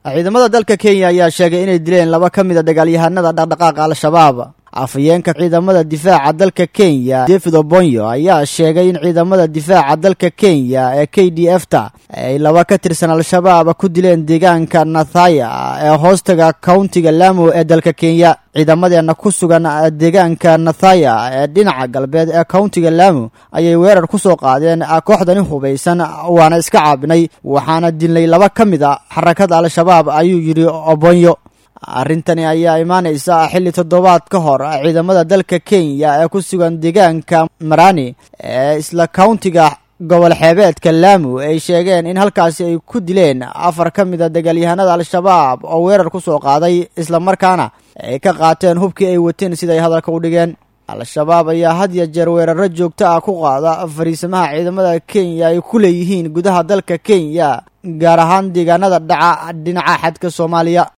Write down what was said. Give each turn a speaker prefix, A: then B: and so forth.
A: ciidamada dalka kenya ayaa sheegay inay dileen laba ka mid a dagaalyahanada dhaqdhaqaaqa al-shabaab afhayeenka ciidamada difaaca dalka kenya david obonyo ayaa sheegay in ciidamada difaaca dalka kenya ee k d f ta ay laba ka tirsan al-shabaab ku dileen deegaanka nathaya ee hoostaga countiga lamu ee dalka kenya ciidamadeena ku sugan deegaanka nathaya ee dhinaca galbeed ee countiga lamu ayay weerar ku soo qaadeen kooxdani hubaysan waana iska caabinay waxaana dilnay laba ka mid a xarakada al-shabaab ayuu yidhi obonyo arrintani ayaa imaanaysa xilli toddobaad ka hor ciidamada dalka kenya ee ku sugan deegaanka marani ee isla countiga gobol xeebeedka laamu ay sheegeen in halkaasi ay ku dileen afar ka mid a dagaalyahanada al-shabaab oo weerar ku soo qaaday islamarkaana ay ka qaateen hubkii ay wateen siday hadalka u dhigeen al-shabaab ayaa had ya jeer weeraro joogto ah ku qaada fariisamaha ciidamada kenya ay ku leeyihiin gudaha dalka kenya gaar ahaan deegaanada dhaca dhinaca xadka soomaaliya